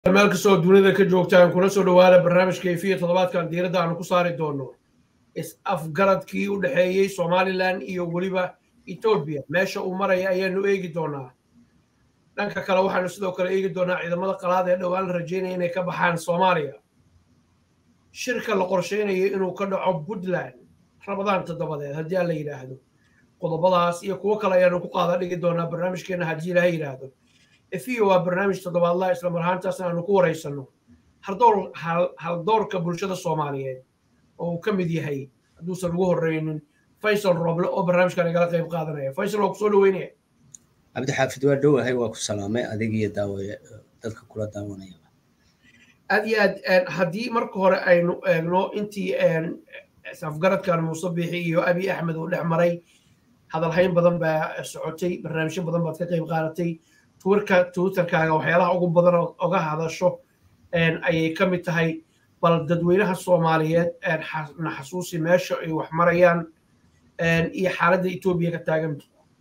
meel kastoo dunida ka joogtaan kuna soo dhawaada barnaamijka efiya toddobaadkan diiradda aanu ku saari doono is-afgaradkii u dhexeeyey somalilan iyo weliba etoobiya meesha uu maraya ayaanu eegi doonaa dhanka kale waxaanu sidoo kale eegi doonaa ciidamada qalaad ee dhowaan la rajaynaya inay ka baxaan soomaaliya shirka la qorsheynayo inuu ka dhaco puntland rabadaan toddobadeed haddii aan la yidhaahdo qodobadaas iyo kuwo kale ayaanu ku qaada dhigi doonaa barnaamijkeena haddii ilaaha yidhaahdo efiyo waa barnaamij toddobaadlaha isla mar ahaantaasna aanu ku waraysanno haldoorka bulshada soomaaliyeed oo uu ka mid yahay hadduusan ugu horreynin faysal roble oo barnaamijkan igala qayb qaadanaya faysal waa kusoo dhaweynaya cabdixaafid waa dhowahay waa ku salaamay adig iyo daawaye dadka kula daawanaya aad iyo aad haddii marka hore aynu eegno intii afgaradkan muuse biixi iyo abi axmed uu dhex maray hadalhayn badan baa socotay barnaamijyo badan baad ka qayb qaadatay twirka twitterkaaga waxyaalaha ugu badan oga hadasho ayay ka mid tahay bal dadweynaha soomaaliyeed na xasuusi meesha ay wax marayaan iyo xaaladda etoobiya ka taagan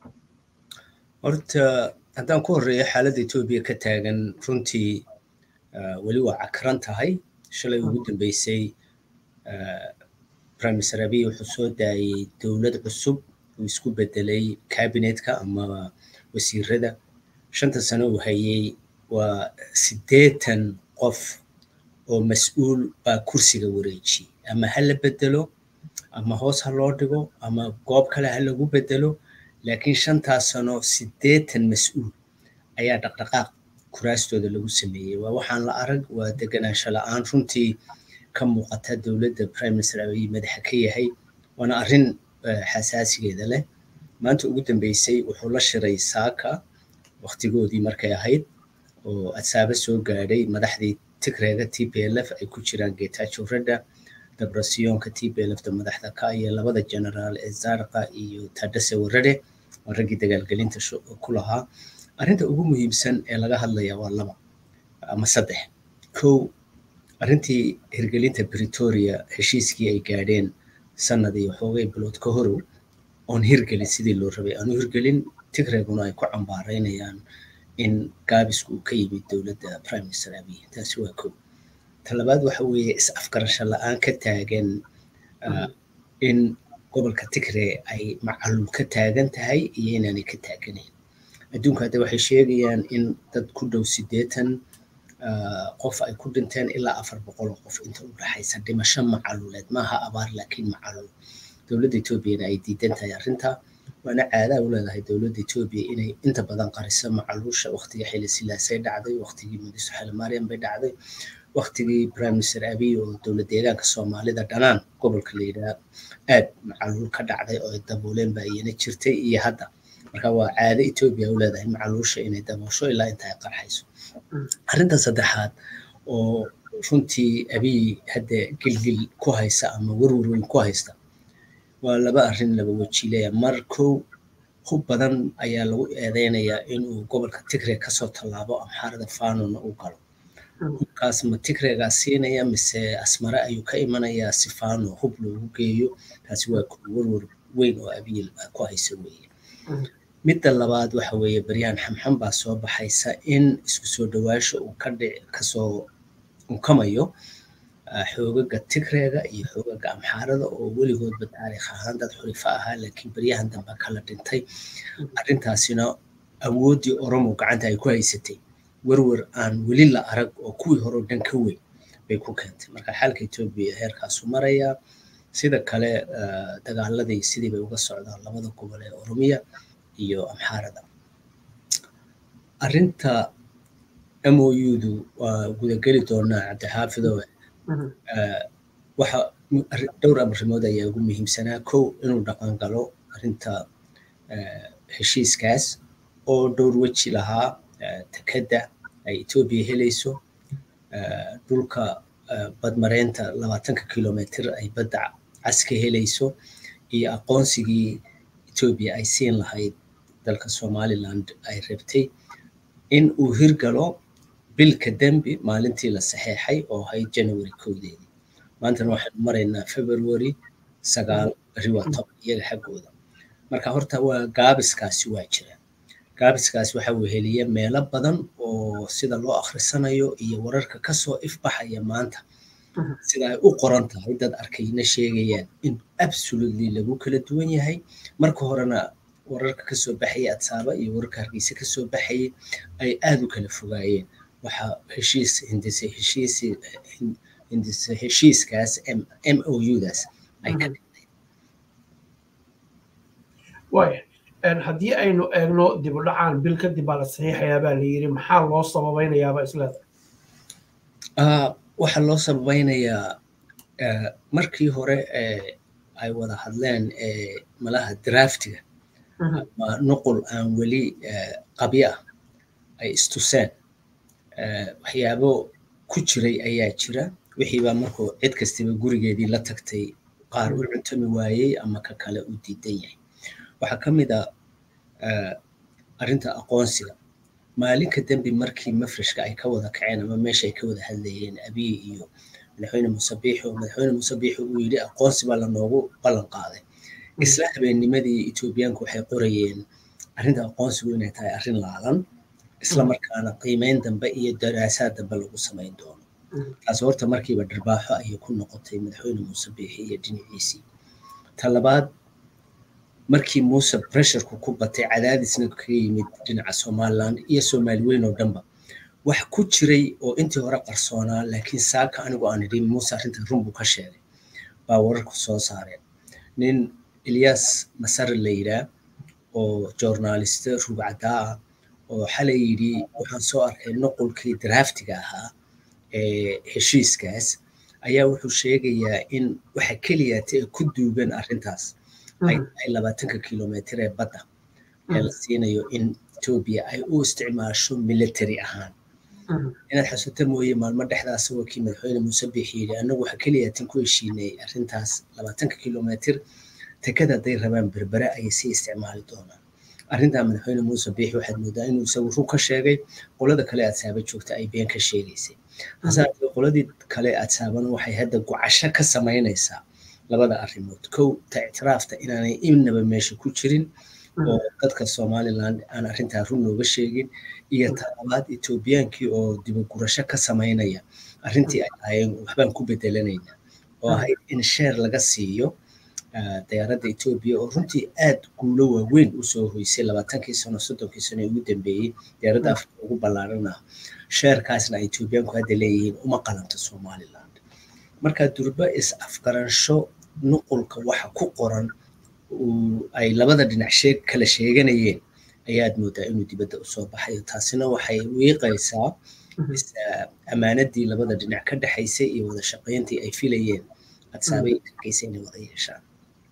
horta haddaan ku horreeyo xaaladda etoobiya ka taagan runtii weli waa cakran tahay shalay ugu dambeysay prime minister abiy wuxuu soo daayey dowlad cusub uu isku bedelay cabinetka ama wasiirada shanta sano uu hayey waa siddeetan qof oo mas-uul baa kursiga wareejiyey ama ha la bedelo ama hoos ha loo dhigo ama goob kale ha lagu bedelo laakiin shantaas sano siddeetan mas-uul ayaa dhaqdhaqaaq kuraastooda lagu sameeyey waa waxaan la arag waa deganaansho la-aan runtii ka muuqata dowladda prime minister abiy madaxa ka yahay waana arrin xasaasigeeda leh maanta ugu dambeysay wuxuu la shiray saaka waktigoodii markay ahayd oo adsaaba soo gaadhay madaxdii tigreega t p l f ay ku jiraan getacho reda dabrasiyoonka t p l f da madaxda ka iyo labada generaal ee zarqa iyo tadase warade waa raggii dagaalgelinta ku lahaa arrinta ugu muhiimsan ee laga hadlaya waa laba ama saddex kow arrintii hirgelinta bretoria heshiiskii ay gaadheen sanadii waxoogay bilood ka horow oon hirgelin sidii loo rabay aanu hirgelin tigreeguna ay ku cambaaraynayaan in gaabisku uu ka yimid dowladda prime minister abiy taasi waa kow talabaad waxa weeye is-afgarasho la-aan ka taagan in gobolka tigre ay macalul ka taagan tahay iyo inaanay ka taaganayn adduunka hadda waxay sheegayaan in dad ku dhow siddeetan qof ay ku dhinteen ilaa afar boqol oo qof inta u dhaxaysa dhimasho macaluleed maaha abaar laakiin macalul dowladda etoobiyana ay diidan tahay arrinta waana caadaa u leedahay dowladda etoobiya inay inta badan qariso macaluusha waqtigii xili silaasay dhacday waqtigii mudiso xili maryam bay dhacday waqtigii prime minister abiy oo dowlad deegaanka soomaalida dhanaan gobolka la yidhaha aad macaluul ka dhacday oo ay dabooleen baa iyana jirtay iyo hadda marka waa caado etoobiya u leedahay macaluusha inay daboosho ilaa inta ay qarxayso arrinta saddexaad oo runtii abiy hadda gilgil ku haysa ama werwer weyn ku haysta waa laba arrin laba wajiileya mar kow hub badan ayaa lagu eedeynayaa inuu gobolka tigre kasoo tallaabo amxaarada fanona u galo hubkaas ma tigregaa siinaya mise asmare ayuu ka imanayaa si fano hub loogu geeyo taasi waa werwer weyn oo abiy ku haysa weeye midda labaad waxa weeye baryahan xamxam baa soo baxaysa in isku soo dhawaasho uu ka dhic kasoo unkamayo xoogaga tigreega iyo xoogaga amxaarada oo weligoodba taariikh ahaan dad xulifo ahaa laakiin baryahan dambe kala dhintay arrintaasina awooddii oromo gacanta ay ku haysatay werwer aan weli la arag oo kuwii horeo dhan ka weyn bay ku keentay marka xaalka etoobiya heerkaasu marayaa sida kale dagaaladii sidii bay uga socdaan labada gobol ee oromiya iyo amxaarada arrinta moudu waa gudageli doonaa cabdixaafido waxa dhowr arrimood ayaa ugu muhiimsanaa kow inuu dhaqan galo arrinta heshiiskaas oo dhowr weji lahaa tekadda ay etoobiya helayso dhulka badmareynta labaatanka kilomitr ay badda cas ka helayso iyo aqoonsigii etoobiya ay siin lahayd dalka somaliland ay rabtay in uu hirgalo bilka dembi maalintii la saxeexay oo ahayd january kowdeedii maantana waxaynu maraynaa february sagaal beri waa toban iyaga xaggooda marka horta waa gaabiskaasi waa jira gaabiskaas waxa uu heliya meelo badan oo oo sida loo akhrisanayo iyo wararka kasoo ifbaxaya maanta sida ay u qoran tahay dad arkayna sheegayaan in absolutely lagu kala duwan yahay marka horena wararka kasoo baxaya adsaaba iyo wararka hargeysa kasoo baxayay ay aada u kala fogaayeen waxaa heshiis hindise heshiis hindise heshiiskaas m o u-daas ay ka dhigtay waaya haddii aynu eegno dib u dhacaan bil kadib baa la saxiixayaa baa la yidhi maxaa loo sababaynayaaba isleeda waxaa loo sabaynayaa markii hore ay wada hadleen malaha draftiga ama nuqul aan weli qabyo ah ay istuseen waxyaabo ku jiray ayaa jira wixiibaa markuu cid kastiba gurigeedii la tagtay qaar u cuntami waayey ama ka kale u diidan yahay waxaa ka mid a arrinta aqoonsiga maalinka dembi markii mafrashka ay ka wada kaceen ama meesha ay ka wada hadlayeen abiy iyo madaxweyne musabiixi oo madaxweyne musabiixi uu yidhi aqoonsi baa lanoogu ballan qaaday isla habeennimadii etoobiyaanku waxay qorayeen arrinta aqoonsigu inay tahay arrin laalan isla markaana qiimeyn dambe iyo daraasaad dambe lagu samayn doono taas horta markiiba dharbaaxo ayay ku noqotay madaxweyne musabiixi iyo dhinaciisii ta labaad markii muuse pressurku ku batay cadaadisna kaga yimid dhinaca somaliland iyo soomaali weyn oo dhanba wax ku jiray oo intii hore qarsoonaa laakiin saaka anigu aan idhin muuse arrinta run buu ka sheegay baa wararku soo saareen nin ilyas masare la yidhaa oo journaliste rugcadaa ah oo xalay yidhi waxaan soo arkay nuqulkii draftiga ahaa ee heshiiskaas ayaa wuxuu sheegayaa in waxa keliyaata ee ku duugan arrintaas ay tahay labaatanka kilomitr ee badda ee la siinayo in etoobiya ay u isticmaasho military ahaan inaad xasuuta mooye maalmo dhexdaas waa kii madaxweyne muuse biixi yidhi annagu waxa keliyaatan ku heshiinay arrintaas labaatanka kilomitr tekada hadday rabaan berbere ayay sii isticmaali doonaan arrintaa madaxweyne muuse biixi waxaad moodaa inuu isagu run ka sheegay qolada kale adsaaba joogta ay been ka sheegaysay hase haddee qoladii kale adsaabana waxay hadda gocasho ka samaynaysaa labada arrimood kow ta ictiraafta inaanay innaba meesha ku jirin oo dadka somaliland aan arrintaa run nooga sheegin iyo ta labaad etoobiyaankii oo dibagurasho ka samaynaya arrintii ay ahaayeen waxbaan ku bedelanayna oo ahayd in sheer laga siiyo diyaaradda etoobiya oo runtii aad guulo waaweyn usoo hoysay labaatankii sano soddonkii sano ee ugu dambeeyey diyaaradda afrika ugu ballaaran ah sheerkaasna ay etoobiyaanku hadda leeyihiin uma qalanto somaliland marka durba is afgaransho nuqulka waxa ku qoran ay labada dhinac sheeg kala sheeganayeen ayaad moodaa inuu dibadda usoo baxayo taasina waxay wiiqaysaa ammaanadii labada dhinac ka dhexaysay iyo wada shaqayntii ay filayeen adsaabay arkaysa inay wada yeeshaan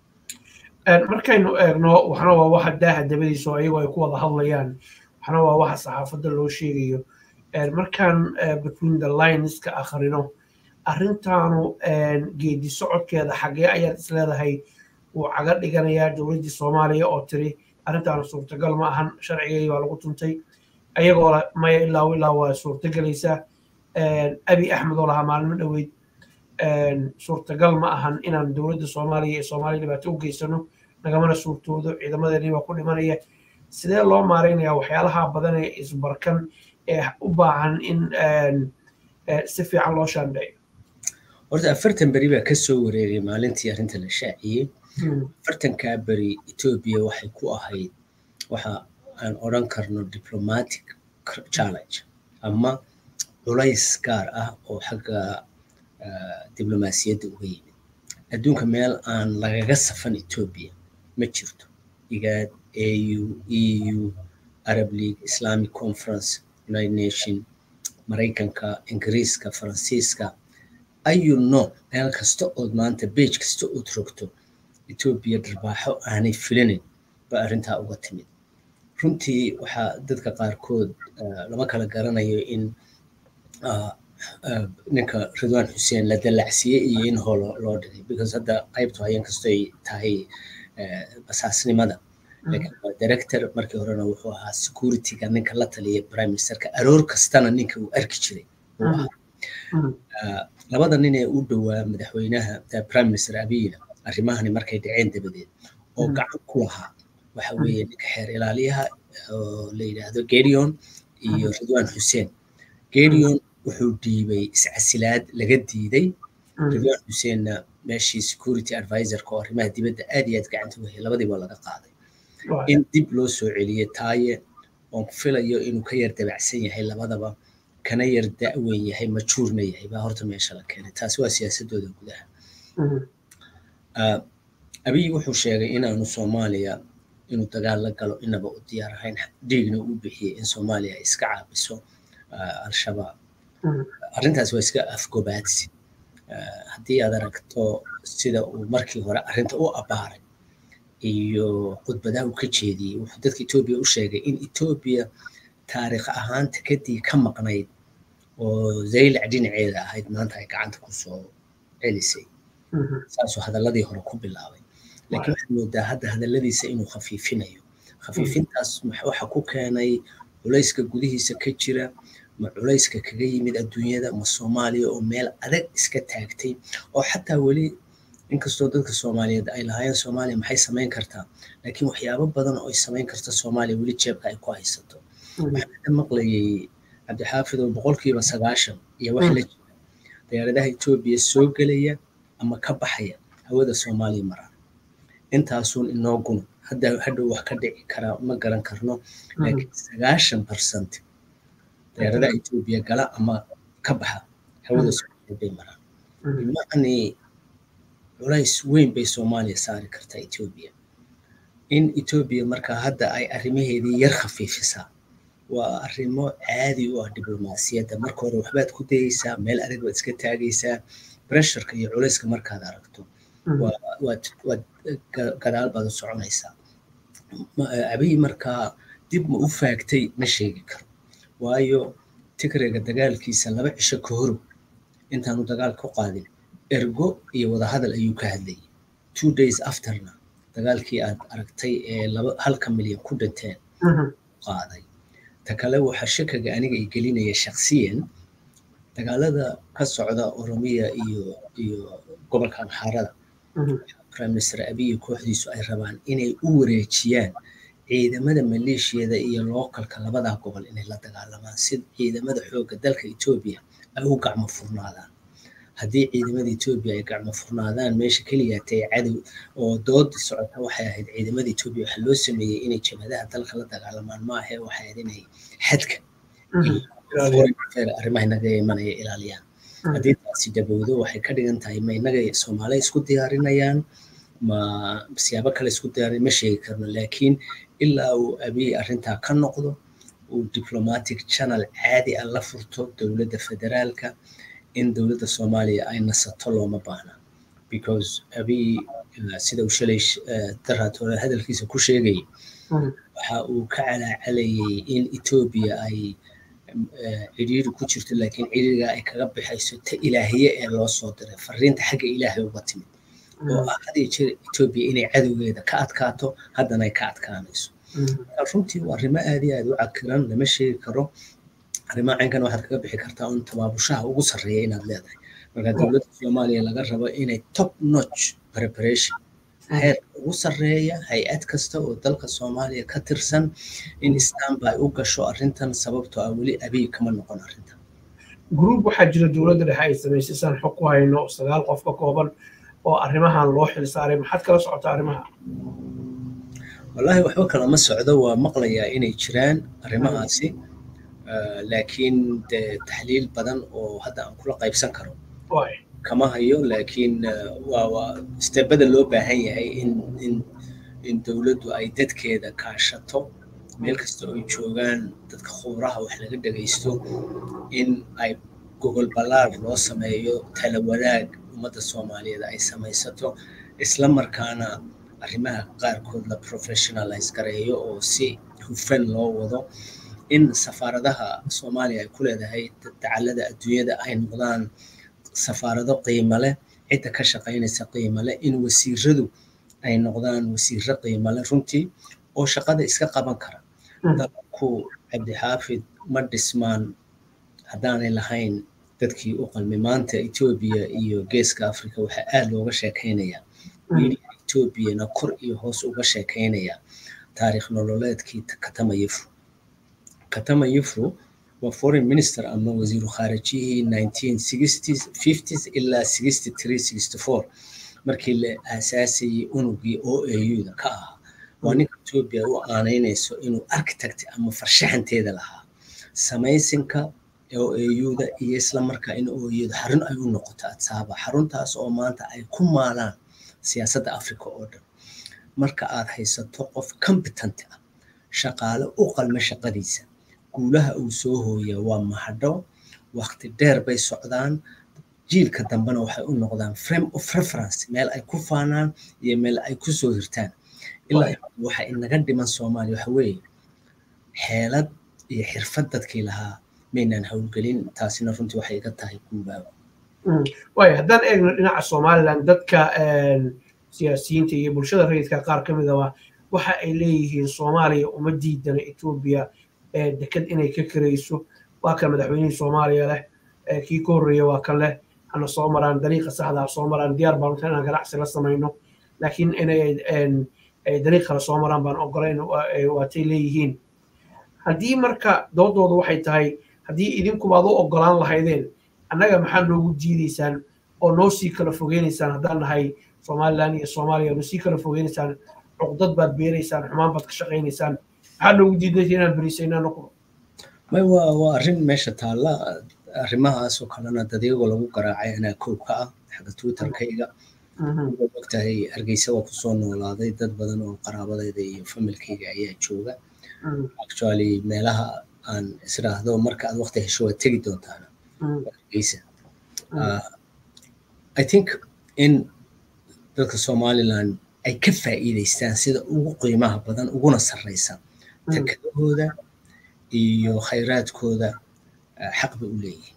markaynu eegno waxna waa waxa daaha dabadiisa oo ayagoo ay ku wada hadlayaan waxna waa waxa saxaafadda loo sheegayo markaan between the lines ka akhrino arrintaanu geedi socodkeeda xaggee ayaad isleedahay wuu caga dhiganayaa dowladdii soomaaliya oo tiri arrintaanu suurtagal ma ahan sharcigeedii baa lagu tuntay ayagoo maya ilaa ilaa waa suurtagelaysaa abi axmed oo lahaa maalmo dhoweyd suurtagal ma ahan inaan dowladda soomaaliya ee soomaaliya dhibaato u geysano nagamana suurtoodo ciidamadeennii baa ku dhimanaya sidee loo maaraynayaa waxyaalaha badan ee isbarkan ee u baahan in si fiican loo shaandheeyo horta afartan beri baa kasoo wareegay maalintii arrinta la shaaciyey afartankaa beri etoobiya waxay ku ahayd waxa aan odran karno diplomatic challenge ama culays gaar ah oo xagga diblomaasiyadda uga yimid adduunka meel aan lagaga safan etoobiya ma jirto igaad au eu arab league islamic conference united nation maraykanka ingiriiska faransiiska ayu nooc meel kasta ood maanta beej kasta ood rogto etoobiya dharbaaxo aanay filinin ba arrintaa uga timid runtii waxaa dadka qaarkood lama kala garanayo in ninka ridwan xuseen la dallacsiiyey iyo in hoo loo dhigay because hadda qaybtu hayan kastoy tahay basaasnimada laakiin waa director markii horena wuxuu ahaa securityga ninka la taliya prime ministerka aroor kastana ninka uu arki jiray uu ahaa labada nin ee u dhowaa madaxweynaha prime minister abiyina arrimahani markay dhaceen dabadeed oo gacan ku lahaa waxa weeye ninka xeer ilaaliyaha oo la yidhaahdo gedion iyo ridwan xuseen geedion wuxuu dhiibay iscasilaad laga diiday ridwan xuseenna meeshii security advisorka oo arrimaha dibadda aad iyo aad gacanta u hayay labadiiba laga qaaday in dib loo soo celiyey taaye oon filayo inuu ka yar dabacsan yahay labadaba kana yar da'weyn yahay majuurna yahay baa horta meesha la keenay taasi waa siyaasadooda gudaha abiy wuxuu sheegay inaanu soomaaliya inuu dagaal la galo inaba u diyaar ahayn dhiigna uu bixiyey in soomaaliya ay iska caabiso al-shabaab arrintaas waa iska afgobaadsi haddii aad aragto sida uu markii hore arrinta u abbaaray iyo khudbadaha uu ka jeediyey wuxuu dadka etoobiya u sheegay in etoobiya taariikh ahaan tikadii ka maqnayd oo zaylac dhinaceeda ahayd maanta ay gacanta kusoo celisay saasuu hadalladii hore ku bilaabay laakiin waxaad moodaa hadda hadalladiisa inuu khafiifinayo khafiifintaas waxa ku keenay culayska gudihiisa ka jira ma culayska kaga yimid adduunyada ma soomaaliya oo meel adag iska taagtay oo xataa weli inkastoo dadka soomaaliyeed ay lahaayeen soomaaliya maxay samayn kartaa laakiin waxyaabo badan oo ay samayn karta soomaaliya weli jeebka ay ku haysato waxaan ka maqlayay cabdixaafid oo boqolkiiba sagaashan iyo wax la jira diyaaradaha etoobiya soo gelaya ama ka baxaya hawada soomaaliya maraan intaasuun inoo guna hadda hadhow wax ka dhici karaa ma garan karno laakiin sagaashan percent diyaaradaha etoobiya gala ama ka baxa hawada soomaaliya bay maraan bimacnii culays weyn bay soomaaliya saari kartaa etoobiya in etoobiya markaa hadda ay arrimaheedii yar khafiifisaa waa arrimo caadi u ah diblomaasiyadda marka hore waxbaad ku dayeysaa meel adag baad iska taagaysaa bresharka iyo culayska markaad aragto waad gadaal baad u soconaysaa abiy markaa dib ma u faagtay ma sheegi karo waayo tigreega dagaalkiisa laba cisho ka horow intaanu dagaal ku qaadin ergo iyo wadahadal ayuu ka hadlayay two days afterna dagaalkii aad aragtay ee laba halka milyan ku dhinteen qaaday ta kale waxaa shakaga aniga ay gelinaya shaksiyan dagaalada ka socda oromiya iyo iyo gobolka amxaarada prime minister abiy kooxdiisu ay rabaan inay u wareejiyaan ciidamada maleeshiyada iyo lookalka labadaa gobol inay la dagaalamaan si ciidamada xoogga dalka etoobiya ay u gacmo furnaadaan haddii ciidamada etoobiya ay gacmo furnaadaan meesha keliyaatay cadow oo doodi socota waxay ahayd ciidamada etoobiya waxaa loo sameeyey inay jabhadaha dalka la dagaalamaan ma ahe waxay ahayd inay xadka arrimaha inaga imanaya ilaaliyaan haddii taasi dabowdo waxay ka dhigan tahay ma inaga soomaaliya isku diyaarinayaan ma siyaabo kale isku diyaarin ma sheegi karno laakiin ilaa uu abiy arrintaa ka noqdo uu diplomatic channel caadi ah la furto dowladda federaalka in dowladda soomaaliya ay nasato looma baahna because abiy sida uu shalay daraatore hadalkiisa ku sheegayay waxa uu ka calaacalayay in etoobiya ay cidhiiri ku jirto laakiin cidhiiriga ay kaga bixayso ta ilaahiye ee loo soo diray fariinta xagga ilaahay uga timid oo ah had iyo jeer etoobiya inay cadowgeeda ka adkaato haddana ay ka adkaanayso runtii waa arrimo aad iyo aad u cakiran lama sheegi karo arrimaha caynkan waxaad kaga bixi kartaa un tabaabushaha ugu sarreeya inaad leedahay marka dowladda soomaaliya laga rabo inay top notch preparation heerka ugu sarreeya hay-ad kasta oo dalka soomaaliya ka tirsan in istanbay u gasho arrintan sababtoo ah weli abiy kama noqon arrintan gruub waxaa jira dowladda dhexe ay samaysay saan xog ku hayno sagaal qof ka kooban oo arrimahan loo xil saaray maxaad kala socotaa arrimaha wallaahi waxba kalama socdo waa maqlayaa inay jiraan arrimahaasi laakiin de taxliil badan oo hadda aan kula qaybsan karo kama hayo laakiin waa waa stebada loo baahan yahay in in in dowladdu ay dadkeeda kaashato meel kasta oo ay joogaan dadka khubraha wax laga dhagaysto in ay gogol ballaar loo sameeyo tala wadaag ummadda soomaaliyeed ay samaysato isla markaana arrimaha qaarkood la professionalize gareeyo oo si hufan loo wado in safaaradaha soomaaliya ay ku leedahay dacallada adduunyada ay noqdaan safaarado qiimo leh cidda ka shaqaynaysa qiimo leh in wasiiradu ay noqdaan wasiiro qiimo leh runtii oo shaqada iska qaban kara dalku cabdixaafid ma dhismaan haddaanay lahayn dadkii u qalmi maanta etoobiya iyo geeska africa waxaa aad looga sheekaynayaa media etoobiyana kor iyo hoos uga sheekaynaya taariikh nololeedkii katamayefu katama yufru waa foreign minister ama wasiiru khaarijihii 1960s 50s ilaa 63 64 markii la aasaasayay unugii o auda ka ahaa waa ninka etoobiya u aanaynayso inuu architect ama farshaxanteeda lahaa samaysinka o auda iyo isla markaa in o auda xarun ay u noqoto adsaaba xaruntaas oo maanta ay ku maalaan siyaasadda africa oo dhan marka aad haysato qof competent ah shaqaale u qalma shaqadiisa guulaha uu soo hooyaa waa mahadho waqti dheer bay socdaan jiilka dambena waxay u noqdaan frame of reference meel ay ku faanaan iyo meel ay ku soo hirtaan ilaa waxa inaga dhiman soomaaliya waxa weeye xeelad iyo xirfad dadkii lahaa maynaan howlgelin taasina runtii waxay iga tahay guubaaba waaya haddaan eegno dhinaca somaliland dadka siyaasiyiinta iyo bulshada rayidka qaar ka midaba waxa ay leeyihiin soomaaliya uma diidana etoobiya deked inay ka karayso waa kan madaxweynihii soomaaliya leh kii ka horreeya waa kan leh hana soo maraan dariiqa saxda soo maraan diyaar baan uta inaan ganacsi la samayno laakiin inay dariiq kale soo maraan baan ogolayn waatay leeyihiin haddii marka doodooda waxay tahay haddii idinkuba ad u ogolaan lahaydeen annaga maxaa noogu diidaysaan oo noo sii kala fogeynaysaan haddaan nahay somaliland iyo soomaaliya noo sii kala fogeynaysaan cuqdad baad beeraysaan xumaan baad ka shaqaynaysaan maxaa noogu diidaysa inaan berisaynaa noqdo may waa waa arrin meesha taalla arrimahaasoo kalena dad iyagoo lagu garaacay anaa koob ka ah xagga twitterkayga ogtahay hargeysa waa kusoo noolaaday dad badan oo qaraabadayda iyo familkayga ayaa jooga actually meelaha aan israahdo marka aad waqti hesho waad tegi doontaana hargeysa i think in dadka somaliland ay ka faa'iidaystaan sida ugu qiimaha badan uguna sarreysa tekadahooda iyo khayraadkooda xaq bay u leeyihiin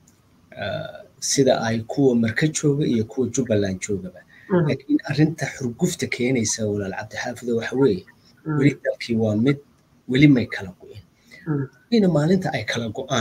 sida ay kuwa marka jooga iyo kuwa jubbaland joogaba laakiin arrinta xurgufta keenaysa walaal cabdixaafido waxa weeye weli dalkii waa mid weli may kala go'in ina maalinta ay kala go'aan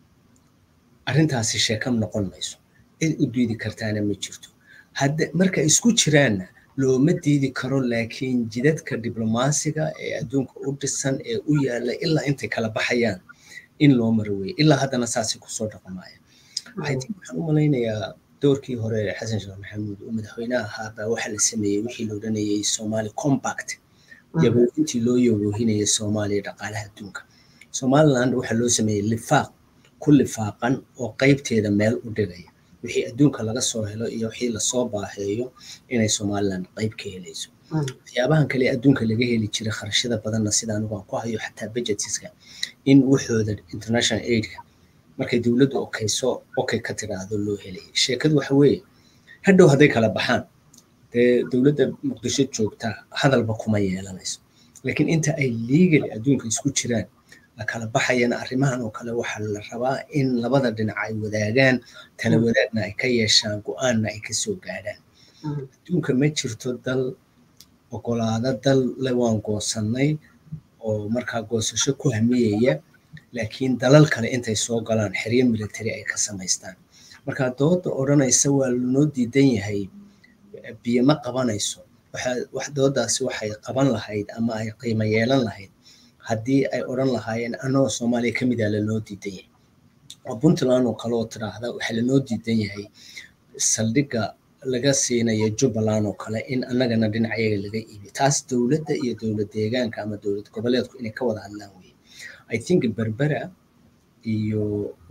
arrintaasi sheekam noqon mayso cid u diidi kartaana ma jirto hadda marka isku jiraanna looma diidi karo laakiin jidadka diblomaasiga ee adduunka u dhisan ee u yaalla ilaa intay kala baxayaan in loo maro weye ilaa haddana saasay kusoo dhaqmaya waxaan u malaynayaa doorkii hore xasan sheekh maxamuud oo madaxweynaha ahaa baa waxaa la sameeyey wixii la odhanayay somali compact yaboohintii loo yaboohinayay soomaaliya dhaqaalaha adduunka somaliland waxaa loo sameeyey lifaaq ku lifaaqan oo qaybteeda meel u dhigaya wixii adduunka laga soo helo iyo wixii lasoo baaheeyo inay somaliland qayb ka helayso waxyaabahan kale adduunka laga heli jiray kharashada badanna sida anigu aan ku hayo xataa budgetiska in waxooda international aidka markay dowladdu okayso okay ka tiraahdo loo helayay sheekadu waxa weeye hadhow hadday kala baxaan dee dowladda muqdisho joogtaa hadalba kuma yeelanayso laakiin inta ay legali adduunka isku jiraan la kala baxayana arrimahan oo kale waxaa la rabaa in labada dhinac ay wadaagaan tala wadaagna ay ka yeeshaan go-aanna ay kasoo gaadhaan adduunka ma jirto dal ogolaada dal le waan goosannay oo markaa goosasho ku hamiyaya laakiin dalal kale intay soo galaan xeryo military ay ka samaystaan marka dooda odhanaysa waa lanoo diidan yahay biyo ma qabanayso wax doodaasi waxay qaban lahayd ama ay qiimo yeelan lahayd haddii ay odhan lahaayeen annagoo soomaaliya ka mid a lanoo diidan yahay oo puntland oo kale oo tidhaahda waxaa lanoo diidan yahay saldhigga laga siinayo jubbaland oo kale in annagana dhinacayaga laga iibiyo taas dowladda iyo dowlad deegaanka ama dowlad goboleedku inay ka wada hadlaan weye i think berbera iyo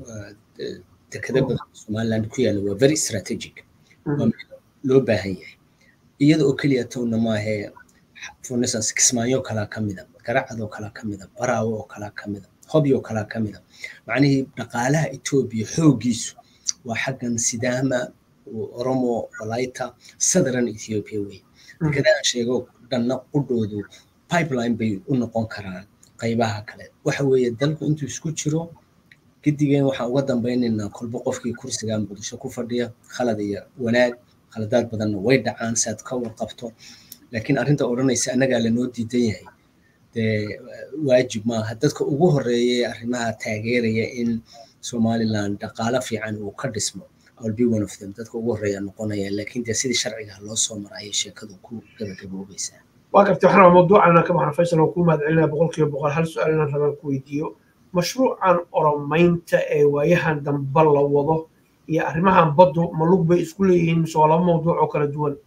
dekada badan somaliland ku yaalla waa very strategic waa loo baahan yahay iyada oo keliya towna maahe for instance kismaayo kalaa ka mida garacad oo kalaa ka mida baraawo oo kalaa ka mida hobi oo kalaa ka mida macnihii dhaqaalaha etoobiya xooggiisu waa xaggan sidaama oromo walayta southern ethiopia wey dekadahan sheego dhanna qudhoodu pipeline bay u noqon karaan qaybaha kale waxa weeye dalku intuu isku jiro gidigeen waxaan uga dambaynaynaa kolba qofkii kursiga muqdisho ku fadhiya khalad iyo wanaag khaladaad badanna way dhacaan si aad ka warqabto laakiin arrinta odhanaysa annagaa lanoo diidan yahay dee waajib maaha dadka ugu horeeya arrimaha taageeraya in somaliland dhaqaalo fiican uu ka dhismo I'll be one of them dadka ugu horeeya noqonaya laakiin dee sidii sharciga loo soo marayay sheekadu ku gabagaboobaysaa waa gartay waxaan mawduucana ka baxna faysal oo kuu mahadcelinaya boqolkiiba boqol hal su-aal inaan rabaan ku weydiiyo mashruucan oromaynta ee waayahan dambe la wado iyo arrimahan baddu ma lug bay isku leeyihiin mise waa laba mawduuc oo kala duwan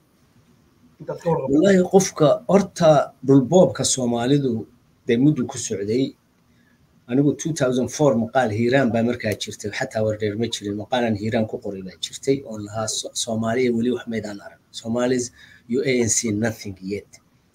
wallaahi qofka horta dhulboobka soomaalidu dee muddu ku socday anigu maqaal hiiraan baa markaa jirtay xataa wardheer ma jirin maqaalan hiiraan ku qoray baa jirtay oon lahaa soomaaliya weli wax maydaan arag somalis you anc nothing yet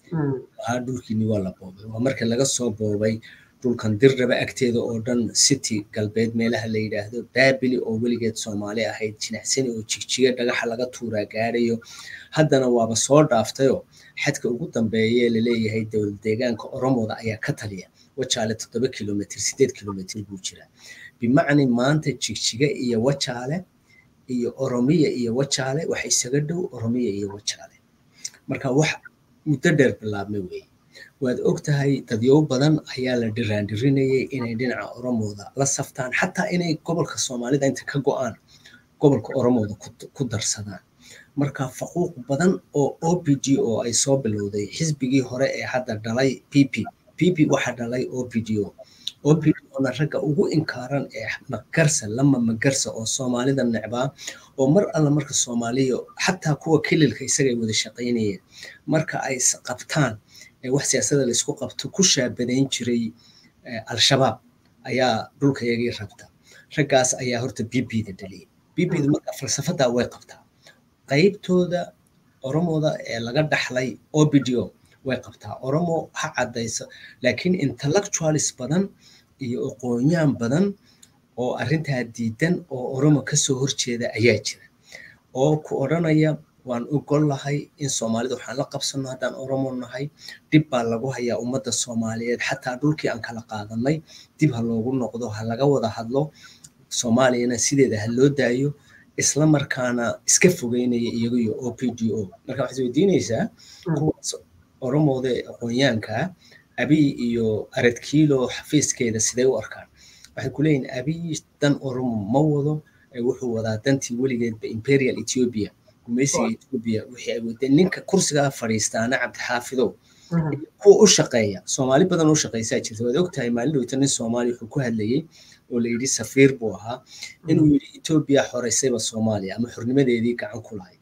ahaa dhulkiini waa la boobay waa marka laga soo boobay dhulkan dirraba agteeda oo dhan city galbeed meelaha la yidhaahdo baabili oo weligeed soomaali ahayd jinacsani oo jigjiga dhagaxa laga tuuraa gaarayo haddana waaba soo dhaaftayoo xadka ugu dambeeye laleeyahay dowlad deegaanka oromooda ayaa ka taliya wajaale toddoba kilomitr sideed kilomitr buu jiraa bimacni maanta jigjiga iyo wajaale iyo oromiya iyo wajaale waxa isaga dhow oromiya iyo wajaale marka wax muddo dheer bilaabmay weeye waad og tahay dadyow badan ayaa la dhiraandhirinayay inay dhinaca oromooda la saftaan xataa inay gobolka soomaalida inta ka go-aan gobolka oromooda ku darsadaan marka faquuq badan oo o p g oo ay soo bilowday xisbigii hore ee hadda dhalay p p p p waxaa dhalay o p d o o p d ona ragga ugu inkaaran ee magarsa lama magarsa oo soomaalida necbaa oo mar alla marka soomaaliya xataa kuwa kililka isaga ay wada shaqaynayeen marka ay qabtaan wax siyaasada laysku qabto ku shaabadayn jiray al-shabaab ayaa dhulkayagii rabta raggaas ayaa horta b b da dhaliyay b b da marka falsafadaa way qabtaa qaybtooda oromooda ee laga dhaxlay o b d o way qabtaa oromo ha caddayso laakiin intellectualis badan iyo aqoonyaan badan oo arrintaa diidan oo oromo kasoo horjeeda ayaa jira oo ku odhanaya waan ogol lahay in soomaalida waxaan la qabsano haddaan oromo nahay dib baa lagu hayaa ummadda soomaaliyeed xataa dhulkii aan kala qaadanay dib ha loogu noqdo ha laga wada hadlo soomaaliyana sideeda ha loo daayo isla markaana iska fogeynaya iyaga iyo o p d o marka waxaad weydiinaysaa kuwaas oromooda aqoonyaanka abiy iyo aradkiilo xafiiskeeda sidee u arkaan waxay ku leeyihin abiy dan oromo ma wado wuxuu wadaa dantii weligeedba imperial ethiopia gumaysiga ethiopia wixii ay wadeen ninka kursigaa fadhiistaana cabdixaafidow kuwa u shaqeeya soomaali badan u shaqeysaa jirta waad ogtahay maalin dhowta nin soomaali wuxuu ku hadlayey oo la yidhi safiir buu ahaa inuu yidhi ethiopia xoreysayba soomaaliya ama xornimadeedii gacan ku lahayd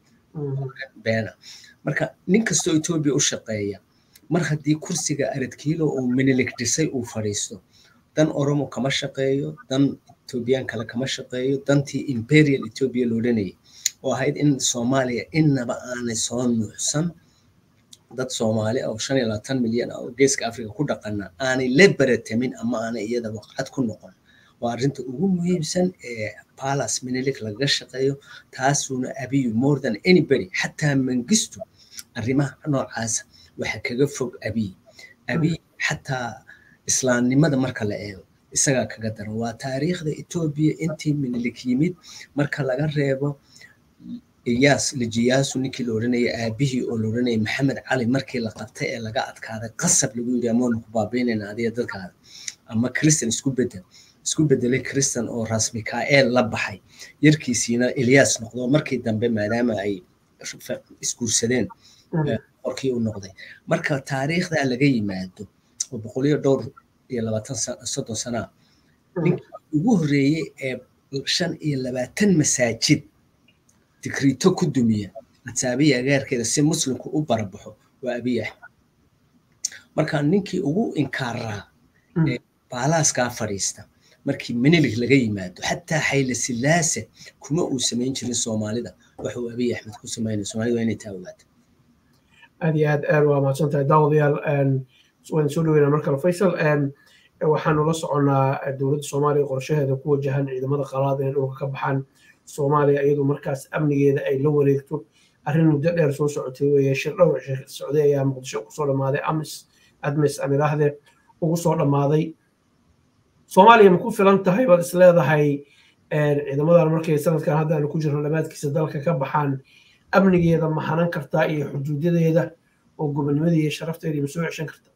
beena marka nin kastoo ethiopia u shaqeeya mar haddii kursiga aradkiilo uu minilig dhisay uu fadhiisto dan oromo kama shaqeeyo dan ethiopian kale kama shaqeeyo dantii imperial ethiopia loodhanayay oo ahayd in soomaaliya innaba aanay soo nuuxsan dad soomaali oo shan iyo labaatan milyan oo geeska africa ku dhaqana aanay la baratamin ama aanay iyada waqcad ku noqon waa arrinta ugu muhiimsan ee palace minilik lagaga shaqeeyo taasuuna abiyu more than anybody xataa mangistu arrimaha noocaasa waxa kaga fog abiy abiy xataa islaamnimada marka la eego isagaa kaga daran waa taariikhda etoobiya intii minilik yimid marka laga reebo iyaas lijiyaasu ninkii la odhanayay aabihii oo la odhanayay maxamed cali markii la qabtay ee laga adkaaday qasab lagu yidhi amoonu ku baabiinayna adiga dadkaada ama christian isku bedel isku bedelay christian oo ras mikael la baxay yarkiisiina ilyas noqdo markii dambe maadaama ay isguursadeen qorkii u noqday marka taariikhdaa laga yimaado oo boqol iyo dhowr iyo labaatan soddon sana ninkii ugu horreeyey ee shan iyo labaatan masaajid dikrito ku dumiya ataabiya agaarkeeda si muslimku u barabaxo waa abiy axmed marka ninkii ugu inkaaraa ee baalaaskaa fadhiista markii menilig laga yimaado xataa xayle silaase kuma uu samayn jirin soomaalida waxuu abiy axmed ku samaynaya soomaalida waa inay taa ogaata aad iyo aad aad waa mahadsan tahay daawadayaal waan soo dhaweynaa mar kale faysal waxaanu la soconnaa dowladda soomaaliya qorshaheeda ku wajahan ciidamada qalaad inay dhulka ka baxaan soomaaliya iyadoo markaas amnigeeda ay la wareegto arrin muddo dheer soo socotay weeye shir dhowr socday ayaa muqdisho kusoo dhammaaday amis admis aan idhaahdee ugu soo dhammaaday soomaaliya ma ku filan tahay baad is leedahay ciidamadan markay sanadkan hadda aanu ku jirno dhammaadkiisa dalka ka baxaan amnigeeda ma hanan kartaa iyo xuduudadeeda oo gobonnimadii iyo sharafteeda ma soo ceshan kartaa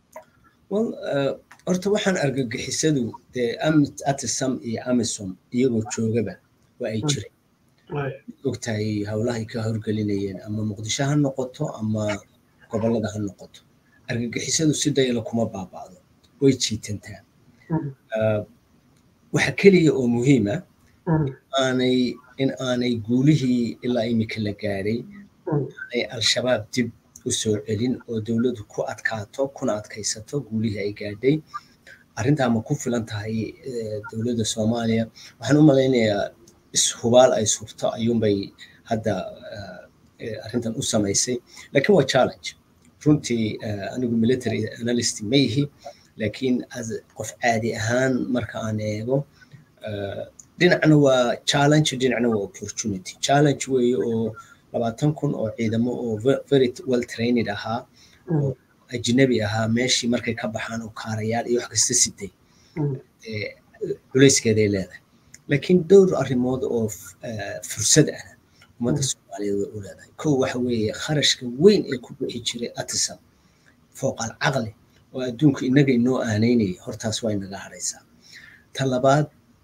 horta waxaan argagixisadu dee atisam iyo amisom iyagoo joogaba waa ay jireen ogtahay howlahay ka horgelinayeen ama muqdisho ha noqoto ama gobolada ha noqoto argagixisadu si dayala kuma baaba'do way jiitantaa waxa keliya oo muhiima aanay in aanay guulihii ilaa imika la gaaray aanay al-shabaab dib u soo celin oo dowladdu ku adkaato kuna adkaysato guulihii ay gaadhay arrintaa ma ku filan tahay dowladda soomaaliya waxaan u malaynayaa ishubaal ay subto ayuunbay hadda arrintan u samaysay laakiin waa challenge runtii anigu military analyst ma yihi laakiin qof caadi ahaan marka aan eego dhinacna waa challenge dhinacna waa opportunity challenge weeye oo labaatan kun oo ciidamo oo very well trained ahaa oo ajnabi ahaa meeshii markay ka baxaan oo kaarayaal iyo wax kasta sitay culayskeeday leedahay laakiin dhowr arrimood oo fursad ah ummadda soomaaliyeed way u leedahay kow waxa weeye kharashka weyn ee ku bixi jiray atisam fooqal caqli oo adduunku innaga inoo aanaynayay hortaas waa inaga hadhaysaa ta labaad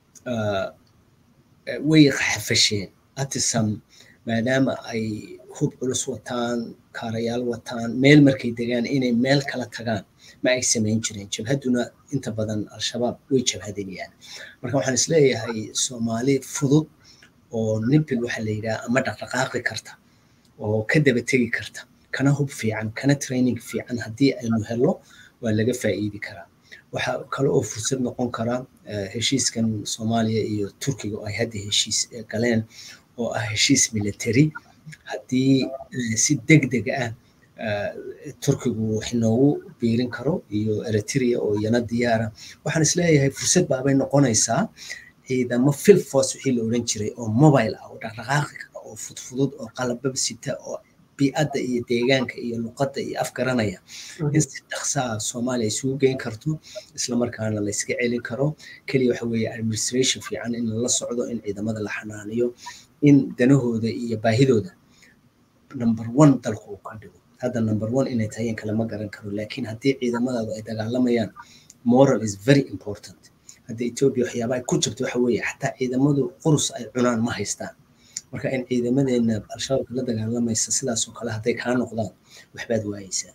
way xafasheen atisam maadaama ay hub culus wataan kaarayaal wataan meel markay degaan inay meel kala tagaan ma ay samayn jireen jabhadduna inta badan al-shabaab way jabhadanayaan marka waxaan isleeyahay soomaali fudud oo nibil waxaa la yidhaha ama dhaqdhaqaaqi karta oo ka daba tegi karta kana hub fiican kana training fiican haddii aynu helo waa laga faa'iidi karaa waxaa kale oo fursad noqon kara heshiiskan soomaaliya iyo turkiga oo ay hadda heshiis galeen oo ah heshiis military haddii si deg deg ah turkigu wax inoogu biirin karo iyo eritrea oo iyana diyaara waxaan isleeyahay fursad baabay noqonaysaa ciidamo fil force wixii la oran jiray oo mobile ah oo dhaqdhaqaaqi kara oo fudfudud oo qalababa sita oo bii'adda iyo deegaanka iyo luqadda iyo afgaranaya in si dhaqsaa soomaaliya isugu geyn karto islamarkaana la iska celin karo keliya waxa weeye administration fiican in lala socdo in ciidamada la xanaaniyo in danahooda iyo baahidooda number one dalku uu ka dhigo hadda number one inay tahay in kale ma garan karo laakiin haddii ciidamadaadu ay dagaalamayaan moral is very important hadda ethiopia waxyaabaha ku jirta waxa weeye xataa ciidamadu qurus ay cunaan ma haystaan marka in ciidamadeena al-shabaabka la dagaalamaysa sidaasoo kale hadday kaa noqdaan waxbaad waayeysaa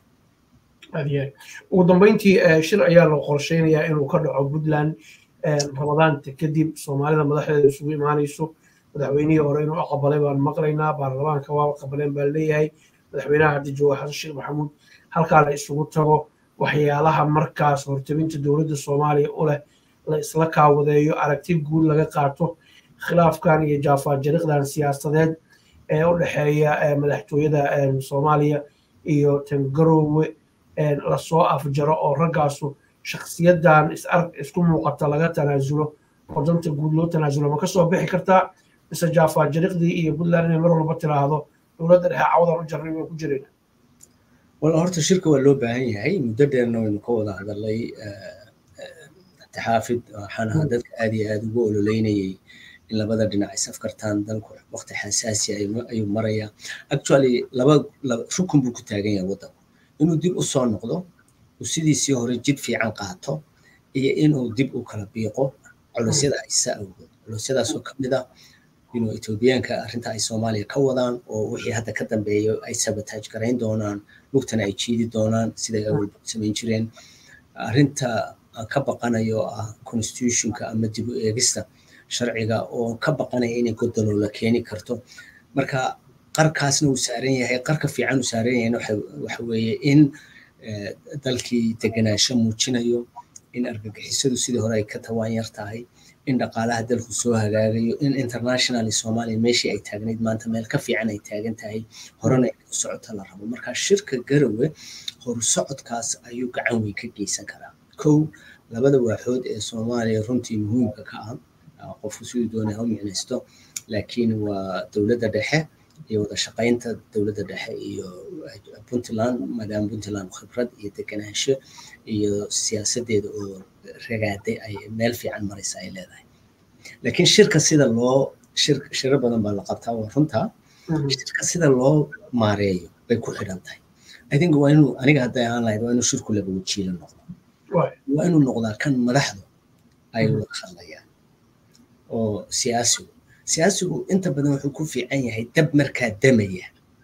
ugu dambeyntii shir ayaa loo qorsheynayaa inuu ka dhaco puntland ramadaanta kadib soomaalida madaxdeeda isugu imaanayso madaxweynihii hore inuu aqbalay baan maqlaynaa baarlamaanka waa aqbaleen baa leeyahay madaxweynaha hadda jooga xasan sheekh maxamuud halkaa la isugu tago waxyaalaha markaas hortabinta dowladda soomaaliya u leh la isla kaawadeeyo aragti guud laga qaato khilaafkan iyo jaafaajariqdan siyaasadeed ee u dhexeeya madaxtooyada soomaaliya iyo tangaroowe lasoo afjaro oo raggaasu shakhsiyadan isku muuqata laga tanaasulo oo danta guud loo tanaasulo ma kasoo bixi kartaa mise jaafaajariqdii iyo puntland inay mar walba tiraahdo dowladda dhexe cawdan u jarnay waan ku jirayna wala horta shirka waa loo baahan yahay muddo dheerna waynu ka wada hadalay taxaafid waxaan ahaa dadka aad iyo aad ugu ololeynayay in labada dhinac is afkartaan dalku waqti xasaasi ayuu marayaa actually laba rukun buu ku taagan yahay waddanku inuu dib u soo noqdo uu sidiisii hore jid fiican qaato iyo inuu dib u kala biiqo culusyada haysa awgood culusyadaasoo ka mid ah inuu etoobiyaanka arrinta ay soomaaliya ka wadaan oo wixii hadda ka dambeeya ay sabataaj garayn doonaan lugtana ay jiidi doonaan siday awalba samayn jireen arrinta aan ka baqanayo ah constitutionka ama dib u eegista sharciga oo ka baqanaya inay godoloola keeni karto marka qarkaasna uu saaran yahay qarka fiican uu saaran yahayna waxa weeye in dalkii deganaansho muujinayo in argagixisadu sidii hore ay ka tawaan yar tahay in dhaqaalaha dalku soo hagaagayo in internationally soomaaliya meeshii ay taagnayd maanta meel ka fiican ay taagan tahay horena inay u socoto la rabo marka shirka garowe horu socodkaas ayuu gacan weyn ka geysan karaa kow labada waaxood ee soomaaliya runtii muhiimka ka ah qofku siduu doonay ha u micnaysto laakiin waa dowladda dhexe iyo wada shaqaynta dowladda dhexe iyo puntland maadaama puntland khibrad iyo deganaansho iyo siyaasadeeda oo ragaaday ay meel fiican maraysa ay leedahay laakiin shirka sida loo shir shiro badan baa la qabtaa waa runta shirka sida loo maareeyo bay ku xidhan tahay i think waa inuu aniga hadday ahaan lahayd waa inuu shirku laba wajiila noqdo waa inuu noqdaa kan madaxdu ay wada hadlayaan oo siyaasigu siyaasigu inta badan wuxuu ku fiican yahay dab markaa damaya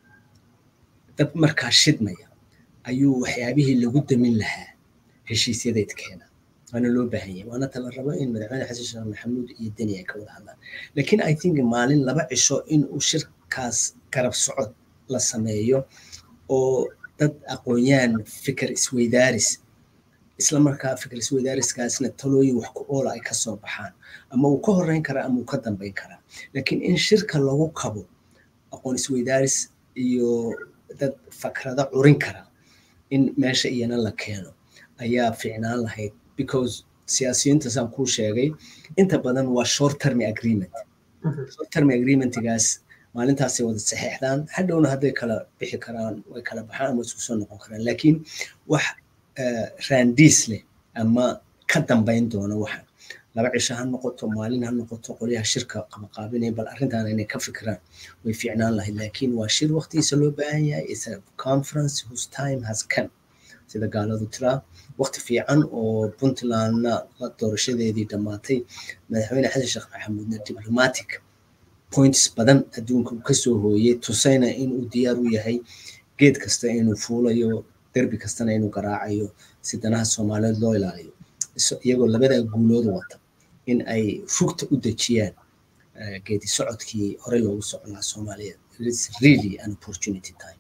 dab markaa shidmaya ayuu waxyaabihii lagu damin lahaa heshiisyadeed keena waana loo baahan yahay waana tala rabo in madaxweyne xasan sheekh maxamuud iyo deni ay ka wada hadlaan laakiin i think maalin laba cisho in uu shirkaas garab socod la sameeyo oo dad aqoon-yaan fikir isweydaaris isla markaa fikir isweydaariskaasna talooyin wax ku oola ay kasoo baxaan ama uu ka horeyn karaa ama uu ka dambeyn karaa laakiin in shirka lagu kabo aqoon isweydaaris iyo dad fakrada curin kara in meesha iyana la keeno ayaa fiicnaan lahayd because siyaasiyiinta saan kuu sheegay inta badan waa short term agreement short term agreementgaas maalintaasay wada saxeexdaan hadhowna hadday kala bixi karaan way kala baxaan ama isku soo noqon karaan laakiin wax raandiis leh ama ka dambayn doona waxa laba cisho ha noqoto maalin ha noqoto qolyaha shirka qabaqaabinaya bal arrintan inay ka fikiraan way fiicnaan lahayd laakiin waa shir waqtigiisa loo baahan yahay is a conference whose time has come sida gaaladu tiraa waqti fiican oo puntlandna la doorashadeedii dhammaatay madaxweyne xasan sheekh maxamuudna diplomatic points badan adduunka uu kasoo hooyey tusayna inuu diyaar u yahay geed kasta inuu fuulayo derbi kastana inuu garaacayo si danaha soomaaliyeed loo ilaaliyo iyagoo labadaa guulood wata in ay rugta u dejiyaan geedi socodkii horey loogu socon lahaa soomaaliyeed it's really an opportunity time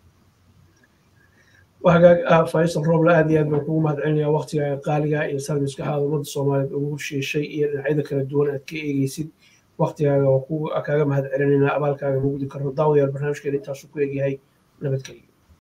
وهاجا فايصل روبلا aad iyo aad baan kugu mahadcelinayaa waqtiga qaaliga iyo sarmiska aad ummadda soomaaliyeed ugu shiishay iyo dhinacyada kala duwan aad ka eegeysid waqtigaaga oo kaaga mahadcelinaynaa abaalkaaga mugdi karno daawadayaal barnaamijkeena intaasu ku egyahay nabadgelyo